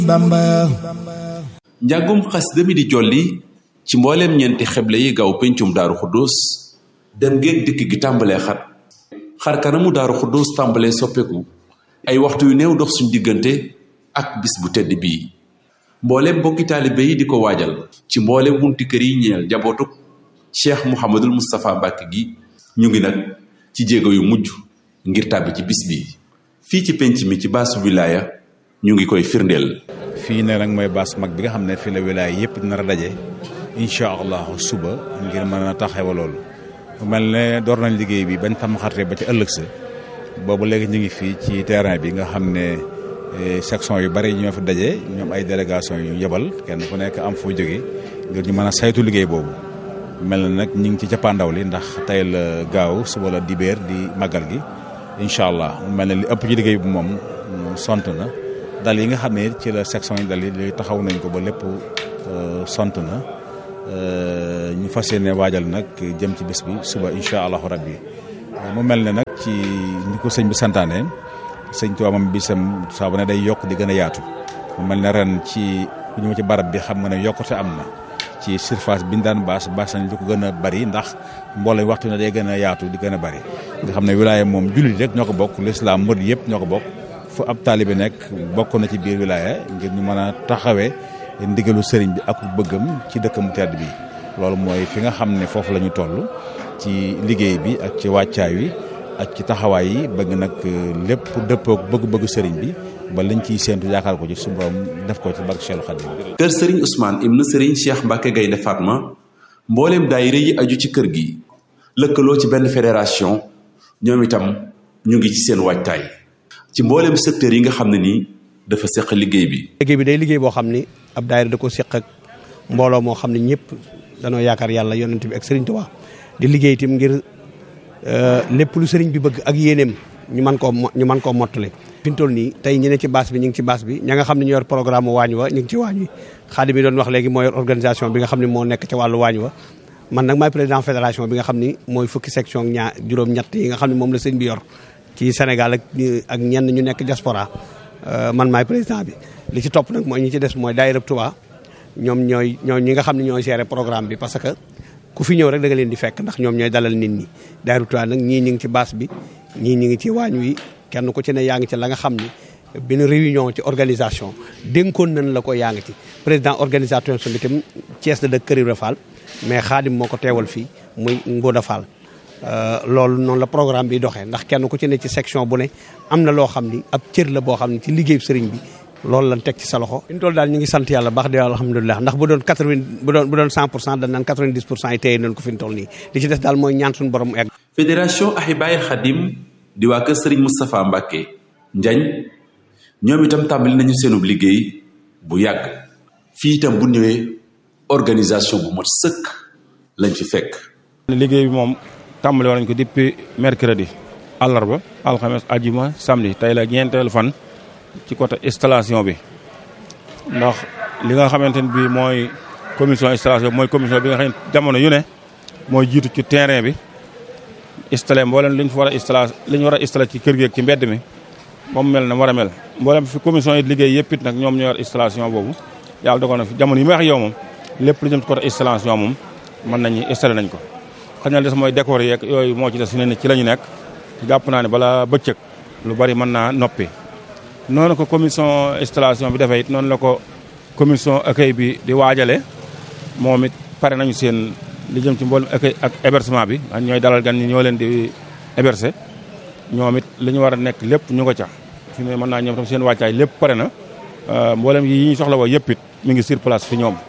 Bamba njàngum xasida mi di jolli ci mbooleem ñeenti xeble yi gaaw pencum daaru xuddoos dem géeg dikk gi tàmbalee xat xar kanamu daaru xuddoos tàmbalee soppeeku ay waxtu yu néew dox suñ diggante ak bis bu tedd bii mbooleem mbokki taalibe yi di ko waajal ci mbooleem bunti kër yi ñeel njabootuk cheikh mouhamadul moustapha mbàkke gi ñu ngi nag ci jéego yu mujj ngir tàbbi ci bis bi fii ci penc mi ci baasu wilaaya ñu ngi koy firndeel fii ne nag mooy baas mag bi nga xam ne fii la wilaaya yëpp nar a daje incha allahu suba ngir mën a taxawa loolu mel ne door nañ liggéey bi bañ tam xarte ba ci ëllëg sa boobu léegi ñu ngi fii ci terrain bi nga xam ne section yu bari ñoo fi daje ñoom ay délégation yu yebal kenn ku nekk am foo jóge ngir ñu mën a saytu liggéey boobu mel na nag ñu ngi ci cappaandaw li ndax tey la gaaw suba la dibéer di màggal gi incha allah mel na li ëpp ci liggéey bi moom sont na dal yi nga xam ne ci la section yi dal yi taxaw nañ ko ba lépp sont na ñu fas yéene waajal nag jëm ci bis bi suba incha allahu rabbi mu mel ne nag ci ni ko sëñ bi santaane sëñ Tuubaa moom bisam saa bu ne day yokk di gën a yaatu mu mel ne ren ci ku ñëw ci barab bi xam nga ne yokkute am na ci surface bi ñu daan baas baas nañ lu ko gën a bari ndax mbooloo waxtu ne day gën a yaatu di gën a bari nga xam ne wilaaya moom jullit rek ñoo ko bokk lislaam murid yëpp ñoo ko bokk fu ab taalibe nekk bokk na ci biir wilaaya ngir ñu mën a taxawee ndigalu sëriñ bi ak bëggam ci dëkkam tedd bi loolu mooy fi nga xam ne foofu la ñu toll ci liggéey bi ak ci wàccaay wi ak ci taxawaay yi bëgg nag lépp dëppook bëgg-bëgg sëriñ bi ba lañ ciy séentu yaakaar ko ci su borom def ko ci barke Cheikh Khadim kër sëriñ Ousmane ibnu sëriñ Cheikh Mbacke Gaynde Fatma mbooleem daayira yi aju ci kër gi lëkkaloo ci benn fédération ñoom itam ñu ngi ci seen waajtaay ci mbooleem secteur yi nga xam ne nii dafa seq liggéey bi. liggéey bi day liggéey boo xam ni ab daayira da ko seq ak mbooloo moo xam ne ñëpp danoo yaakaar yàlla yonent bi ak sëriñ Tuubaa di liggéey itam ngir lépp lu sëriñ bi bëgg ak yéeneem ñu mën koo ñu mën koo mottali. fi ñu toll nii tey ñu ne ci baas bi ñu ngi ci baas bi ña nga xam ne ñu yor programme waañ wa ñu ngi ci waañ wi xaadim bi doon wax léegi moo yor organisation bi nga xam ne moo nekk ci wàllu waañ wa man nag maay président fédération bi nga xam ni mooy fukki section ñaar juróom-ñett yi nga xam ne moom la sëñ bi yor ci Sénégal ak ak ñenn ñu nekk diaspora man maay président bi li ci topp nag mooy ñi ci des mooy daayira Touba ñoom ñooy ñooy ñi nga xam ne ñooy gérer programme bi parce que ku fi ñëw rek da nga leen di fekk ndax ñoom ñooy dalal nit ñi daayira Touba nag ñii ñi ngi ci baas bi ñii ñi ngi ci waañ wi kenn ku ci ne yaa ngi ci la nga xam ni benn réunion ci organisation dénkoon nañ la ko yaa ngi ci président organisation bi itam Thiès la dëkk Kër Ibra Fall mais xaadim moo ko teewal fii muy Ngoda Fall loolu noonu la programme bi doxee ndax kenn ku ci ne ci section bu ne am na loo xam ni ab cër la boo xam ne ci liggéeyu sëriñ bi loolu lañ teg ci sa loxo. fi ñu toll daal ñu ngi sant yàlla baax di alhamdulilah ndax bu doon 80 bu doon bu doon 100 pour cent dañ naan 90 pour cent yi téye nañ ko fi ñu toll nii li ci des daal mooy ñaan suñu borom egg. fédération Ahibaye Khadim di waa kër Serigne Moustapha Mbacke Njañ ñoom itam tàmbali nañu seenub liggéey bu yàgg fii itam bu ñëwee organisation bu mat sëkk lañ fi fekk. liggéey bi moom tàmbali woon nañ ko depuis mercredi àllarba alxames ajuma samedi tey la ñeenteelu fan ci côté installation bi ndax li nga xamante ne bii mooy commission installation bi mooy commission bi nga xam ne jamono yu ne mooy jiitu ci terrain bi. installé mboolem li ñu fa war a installé li ñu war a installé ci kër gi ak ci mbedd mi moom mel na war a mel mboolem fi commission yi liggéey yëpp it nag ñoom ñoo yor installation boobu yàlla dogal na fi jamono yi may wax yow moom lépp lu jëm ci côté installation moom mën nañu installé nañ ko xëy na des mooy décor yeeg yooyu moo ci des fi ne ci la ñu nekk jàpp naa ne balaa bëccëg lu bari mën naa noppi noonu ko commission installation bi dafay it noonu la ko commission accueil bi di waajale moom it pare nañu seen li jëm ci mboolem accueil ak hébergement bi ñooy dalal gan ñi ñoo leen di héberger ñoom it li ñu war a nekk lépp ñu ko ca fi ne mën naa ñoom tam seen wàccaay lépp pare na mboolem yi ñu soxla woo yëpp it mi ngi sur place fi ñoom.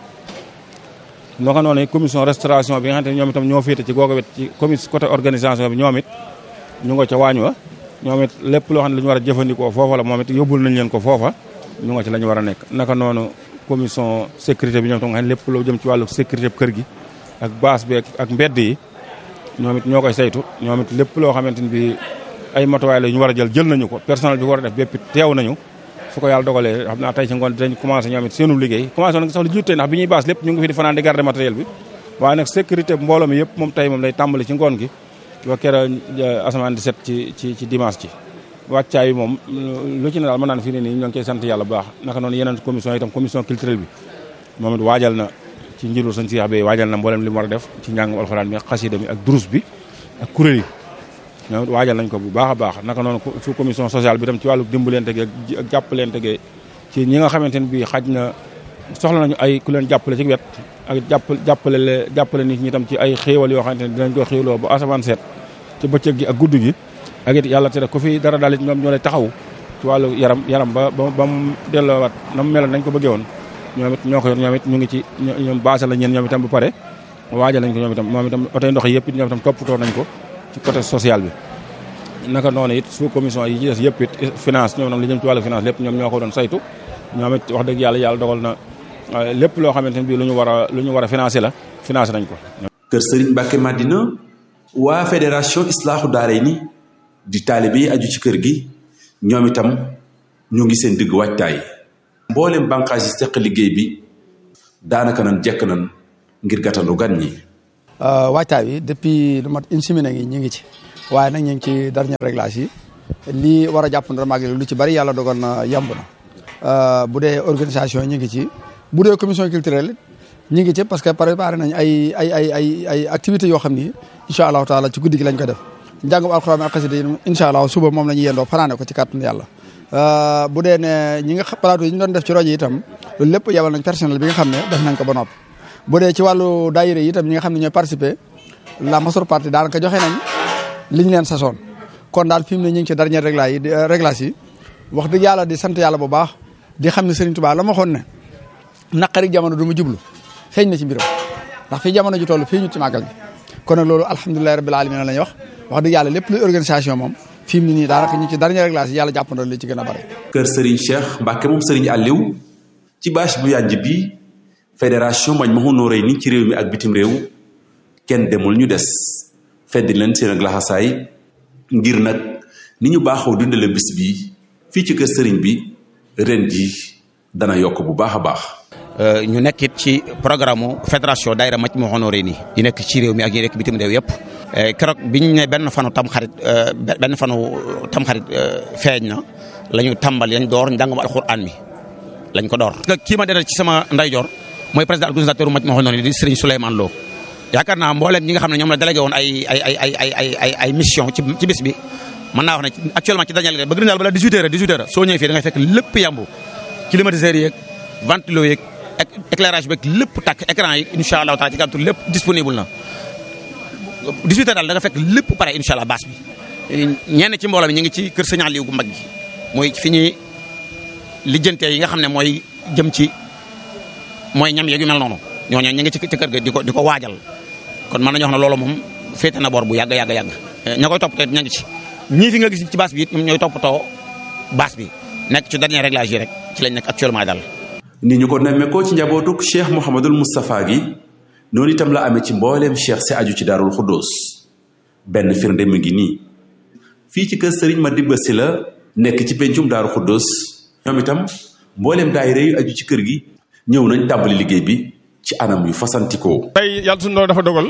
noo xam noonu commission restauration bi nga xam ne ñoom itam ñoo féete ci googu wet ci commission côté organisation bi ñoom it ñu nga ca waañ wa ñoom it lépp loo xam ne lu ñu war a jëfandikoo foofa la moom it yóbbul nañ leen ko foofa ñu nga ci la ñu war a nekk naka noonu commission sécurité bi ñoom tam nga xam ne lépp loo jëm ci wàllu sécurité kër gi ak baas bi ak mbedd yi ñoom it ñoo koy saytu ñoom it lépp loo xamante ni bi ay matuwaay la ñu war a jël jël nañu ko personnel bi war a def bépp teew nañu su ko yàlla dogalee xam naa tey ci ngoon dinañ commencé ñoom it seenu liggéey commencé woon nga sax lu jiitu tey ndax bi ñuy baas lépp ñu ngi fi di fanaan di garder matériel bi waaye nag sécurité mbooloo mi yëpp moom tey moom lay tàmbali ci ngoon gi ba kera asamaan di set ci ci ci dimanche ci wàccaay yi moom lu ci ne daal mën naan fii ne nii ñoo ngi koy sant yàlla bu baax naka noonu yeneen commission itam commission culturelle bi moom it waajal na ci njiitu sëñ Cheikh bi waajal na mboolem li mu war a def ci njàngum alxuraan bi ak xasida mi ak durus bi ak kuréel yi ñoom it waajal nañ ko bu baax a baax naka noonu su commission sociale bi tam ci wàllu dimbalante gi ak jàppalante gi ci ñi nga xamante ne bii xaj na soxla nañu ay ku leen jàppale ci wet ak jàpp jàppale le jàppale nit ñi tam ci ay xéewal yoo xamante ne dinañ ko xéewloo ba asamaan seet ci bëccëg gi ak guddi gi ak it yàlla tere ko fi dara daal it ñoom ñoo lay taxaw ci wàllu yaram yaram ba ba ba mu delloowaat na mu meloon nañ ko bëggee woon ñoom it ñoo ko yor ñoom it ñu ngi ci ñoom baasal la ñeen ñoom itam bu pare waajal nañ ko ñoom itam moom itam oto ndox yi yëpp it ñoom itam toppatoo nañ ko ci côté social bi naka noonu it sous commission yi ci des yëpp it finance ñoom itam li jëm ci wàllu finance lépp ñoom ñoo ko doon saytu ñoom it wax dëgg yàlla yàlla dogal na lépp loo xamante ne bii lu ñu war a lu ñu war a financé la financé nañ ko kër Serigne Mbacke Madina waa fédération islaahu daarayni di taalibe yi aju ci kër gi ñoom itam ñu ngi seen digg waajtaay mboolem bànqaas yi seq liggéey bi daanaka nan jekk nan ngir gàttandu gan ñi. waajtaay bi depuis lu mat une semaine ngi ñu ngi ci waaye nag ñu ngi ci dernier réglage yi lii war a jàpp na màgg lu ci bari yàlla dogal na yemb na bu dee organisation ñu ngi ci bu dee commission culturelle ñu ngi ci parce que préparé nañ ay ay ay ay ay activités yoo xam ni incha allahu taala ci guddi gi lañ ko def njàngum alxuraan ak xasida yi incha allah suba moom la ñuy yendoo fanaane ko ci kàttanu yàlla bu dee ne ñi nga plateau yi ñu doon def ci rajo yi itam loolu lépp yabal nañ personnel bi nga xam ne def nañ ko ba noppi bu dee ci wàllu daayira yi itam ñi nga xam ne ñooy participer la majeure partie daanaka joxe nañ li ñu leen sasoon kon daal fi mu ne ñu ngi ci dernier réglage yi réglage yi wax dëgg yàlla di sant yàlla bu baax di xam ne Serigne Touba la ma xoon ne naqari jamono du ma jublu feeñ na ci mbiram ndax fii jamono ji toll fii ñu ci màggal gi kon nag loolu alhamdulilahi rabbil alamin la ñuy wax wax dëgg yàlla lépp luy organisation moom fi mu ne nii daanaka ñu ci dernier réglage yi yàlla jàppandal li ci gën a bare kër Serigne Cheikh Mbacke moom Serigne Aliou ci bâche bu yànj bi fédération Majmahun Nurayni ci réew mi ak bitim réew kenn demul ñu des feddi leen seen ak laxasaay ngir nag ni ñu baaxoo dundale bis bi fii ci kër Serigne bi ren ji dana yokk bu baax a baax. ñu nekk it ci programme fédération daayira Majmahun Nurayni yi nekk ci réew mi ak yi nekk bitim réew yëpp. keroog biñ ne benn fanu tamxarit benn fanu tamxarit feeñ na la ñu tàmbali lañ door njàngum alxuraan mi lañ ko door. kii ma dendal ci sama ndeyjoor mooy président organisateur Majmahun Nurayni di Serigne Souleymane Lo yaakaar naa mbooleem ñi nga xam ne ñoom la délégué woon ay ay ay ay ay ay ay mission ci ci bis bi mën naa wax ne actuellement ci dañu bëgg nañu daal balaa 18 heures 18 heures soo ñëwee fii da ngay fekk lépp yambu climatiseurs yeeg ventilo yeeg éclairage beeg lépp tàkk écran yi incha allahu taala ci gàttu lépp disponible na 18 heures daal da nga fekk lépp pare incha allah baas bi ñenn ci mbooloo mi ñu ngi ci kër Sëñ Aliou gu mag gi mooy fi ñuy lijjantee yi nga xam ne mooy jëm ci mooy ñam yeeg yu mel noonu ñooñu ñu ngi ci kër ga di ko di ko waajal kon mën nañu wax ne loolu moom féete na boor bu yàgg yàgg yàgg ña koy toppatoo ña ngi ci ñii fi nga gis ci baas bi it ñoom ñooy toppatoo baas bi nekk ci dernier réglage yi rek ci lañ nekk actuellement daal. ni ñu ko nemmeekoo ci njabootuk cheikh Mouhamadul Moustapha gi noonu itam la amee ci mbooleem cheikh si aju ci daarul xuddoos benn firnde mu ngi nii fii ci kër Serigne Madibba Sylla nekk ci pencum daaru xuddoos ñoom itam mbooleem daayira yu aju ci kër gi ñëw nañ tàmbali liggéey bi ci anam yu fasantikoo. tey yàlla suñu doon dafa dogal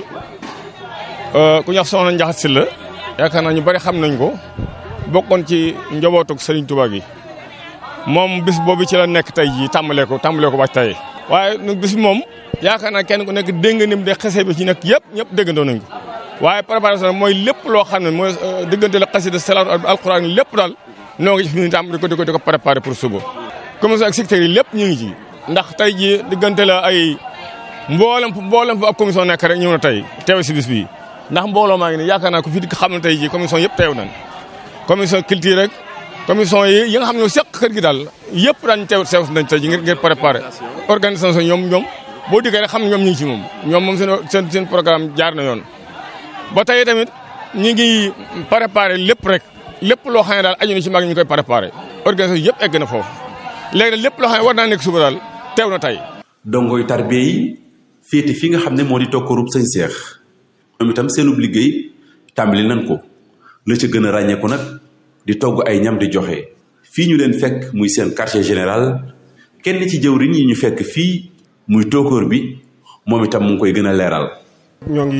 ku ñax soxna Njaxat Sylla yaakaar naa ñu bari xam nañ ko bokkoon ci njabootug Serigne Touba gi moom bis boobu ci la nekk tey jii tàmbalee ko tàmbalee ko wàcc tey waaye nag bis moom yaakaar naa kenn ku nekk dégg nga ni mu de xese bi ci nekk yëpp ñëpp déggandoo nañ ko waaye préparation mooy lépp loo xam ne mooy diggante la xasida salaatu alquran lépp daal noo ngi ci fi ñu tàmm di ko di ko di ko préparé pour suba. commission ak secteur yi lépp ñu ngi ci ndax tey jii diggante la ay mboolem mboolem fu ab commission nekk rek ñëw na tey teew si bis bii ndax mbooloo maa ngi ne yaakaar naa ko fi di xam ne tey jii commission yëpp teew nañ commission culture rek commission yi yi nga xam ne seq kër gi daal yëpp daañu teew teew nañ tey ji ngir ngir préparé organisation ñoom ñoom boo dikkee rek xam ne ñoom ñu ngi ci moom ñoom moom seen seen seen programme jaar na yoon ba tey tamit ñi ngi préparé lépp rek lépp loo xam ne daal aju na ci mag ñu koy préparé organisation yëpp egg na foofu léegi lépp loo xam ne war naa nekk suba daal teew na tey dongoy tarbiya yi féete fi nga xam ne moo di tokkorub sëñ seex ñoom itam seenub liggéey tàmbali nañ ko la ca gën a ràññeeku nag di togg ay ñam di joxe fii ñu leen fekk muy seen quartier général kenn ci jëwriñ yi ñu fekk fii muy tóokóor bi moom itam mu ngi koy gën a leeral ñoo ngi